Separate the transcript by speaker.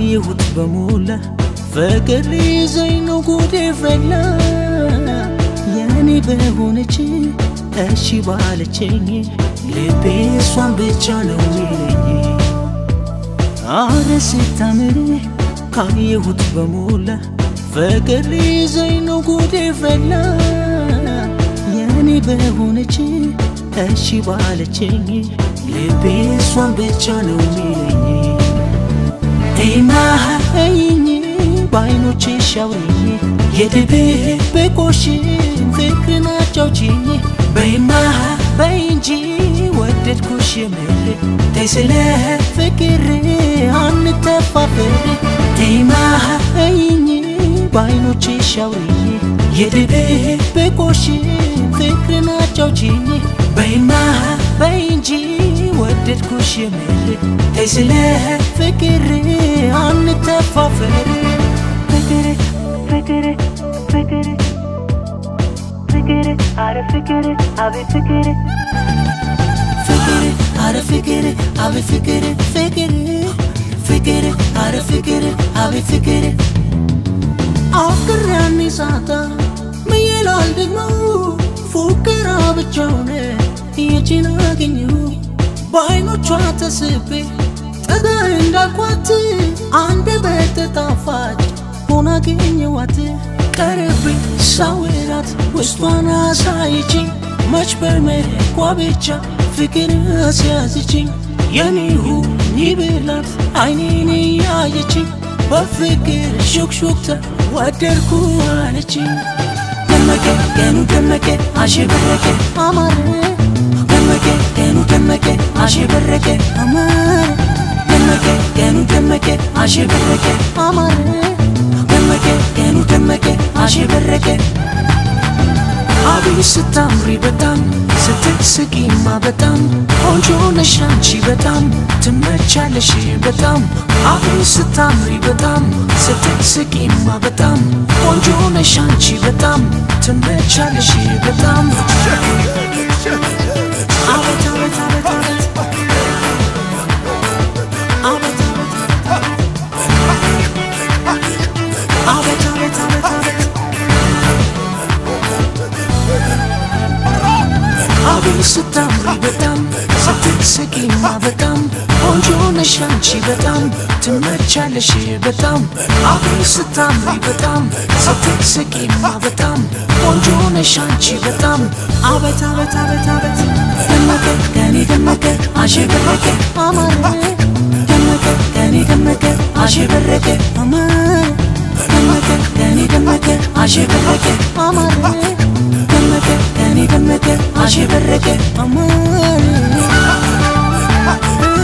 Speaker 1: ካየሁት በሞላ ፍቅር ይዘኝ ነው ጉዴ ፈላ የኔ በሆነች እሺ ባለችኝ ልቤ እሷን ብቻ ነው ሚለኝ አረ ስታምር ካየሁት በሞላ ፍቅር ይዘኝ ነው ጉዴ ፈላ የኔ በሆነች እሺ ባለችኝ ልቤ እሷን ብቻ ነው ሚለኝ ይናኸይኝ በአይኖቼ ሻውሪኝ የድብብቆሽን ፍቅርን አጫውችኝ በይማ በይ እንጂ ወደድኩሽ የምር ተይ ስለ ፍቅር አንተፋፈር ይናኸይኝ በአይኖቼ ሻውሪኝ የድብብቆሽን ፍቅርን አጫውችኝ በይማ በይ እንጂ ወደድኩሽ የምር ተይ ስለ ፍቅር አንተፋፈር ፍቅር ፍቅር ፍቅር ፍቅር አረ ፍቅር አቤት ፍቅር ፍቅር አረ ፍቅር አቤት ፍቅር ፍቅር ፍቅር አረ ፍቅር አቤት ፍቅር አፍቅር ያኔ ሳታ ምየላል ደግሞ ፉከራ ብቻ ሆነ የችን አገኘሁ በአይኖቿ ተስቤ ጠጋ እንዳልኳት አንድ በተጣፋጭ ሆና አገኘዋት ቀረቤ ሳወራት ውስጧን አሳይችኝ መች በመኳ ብቻ ፍቅር አስያዝችኝ የኔሁ ይብላት አይኔን ያየችኝ በፍቅር ሹክሹክታ ወደድኩ አለችኝ ደመቀ ቀኑ ደመቀ አሸበረቀ አማረ ደመቀ ቀኑ ደመቀ አሸበረቀ አማረ ደመቀ ቀኑ ደመቀ አሸበረቀ አማረ ደመቀ ቀኑ ደመቀ አሸበረቀ አቤት ስታምሪ በጣም ስትስቂማ በጣም ቆንጆ ነሽ አንቺ በጣም ትመቻለሽ በጣም አቤት ስታምሪ በጣም ስትስቂማ በጣም ቆንጆ ነሽ አንቺ በጣም ትመቻለሽ በጣም አቤት አቤት አቤት አቤት አቤት አቤት አቤት አቤት አቤት አቤት ስታምሪ በጣም ስትስቂማ በጣም ቆንጆ ነሽ አንቺ በጣም ትመቻለሽ በጣም አቤት ስታምሪ በጣም ስትስቂማ በጣም ቆንጆ ነሽ አንቺ በጣም አቤት አቤት አቤት አቤት ደመቀ ከኔ ደመቀ አሸበረቀ አማረ ደመቀ ከኔ ደመቀ አሸበረቀ አማረ ደመቀ ከኔ ደመቀ አሸበረቀ አማረ ደመቀ ከኔ ደመቀ አሸበረቀ አማረ